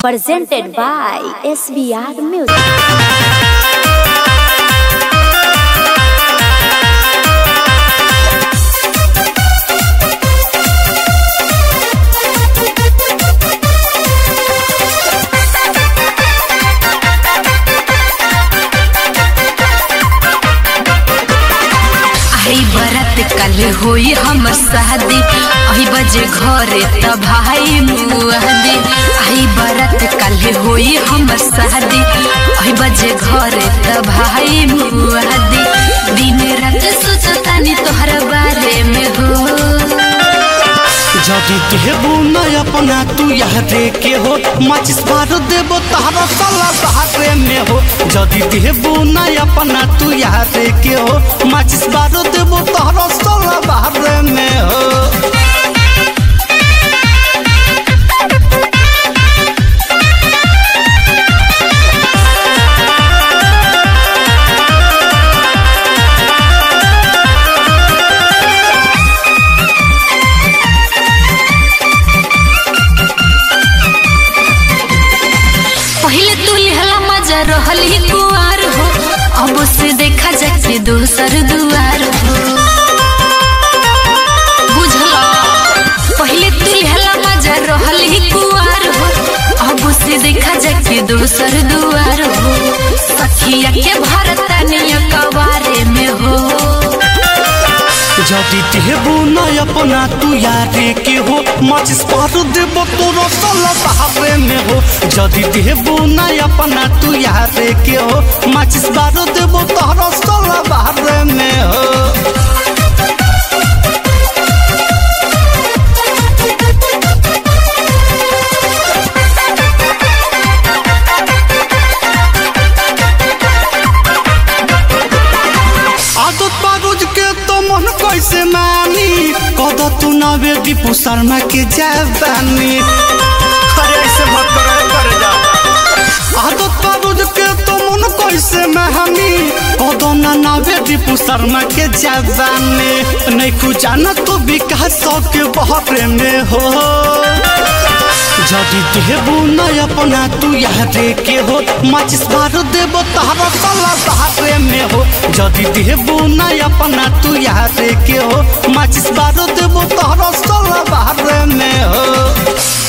presented by SBR Music. आई बरात कल होई हमर शादी आई बजे घरे त भाई मुआदी आई बरात कल होई हमर शादी आई बजे घरे त भाई मुआदी दिन रात सोचतानी तोहर बारे में हो যদি দেবো না अपना तू यारे के हो माचिस बार देबो तारा साला बाहरे में हो যদি देबो ना अपना तू यारे के हो माचिस बार देबो तारा साला बाहरे में हो पहले तू लिहला मजा रहल ही कुआर हो अब से देखा जाके दोसर दुआर हो बुझला पहले तू लिहला मजा रहल ही कुआर हो अब से देखा जाके दोसर दुआर हो सखिया के भरतनिया कवारे में हो যদি देबो ना अपना तू यारे के हो माचिस बार देबो तोरा साला बाहरे में हो যদি देबो ना अपना तू यारे के हो माचिस बार देबो तारा साला बाहरे में हो आदत बारूद के तो मन कैसे मानी कद तू नवे दीपू शर्मा के जवानी अरे ऐसे मत करे करे जा आदत बारूद के तो मन कैसे मानी कद ना नवे दीपू शर्मा के जवानी नहीं कुछ जाना तो विकास के बहरे में हो যদি দেবো না अपना तू यारे के हो माचिस बार देबो तारा साला बाहरे में हो যদি देबो ना अपना तू यारे के हो माचिस बार देबो तारा साला बाहरे में हो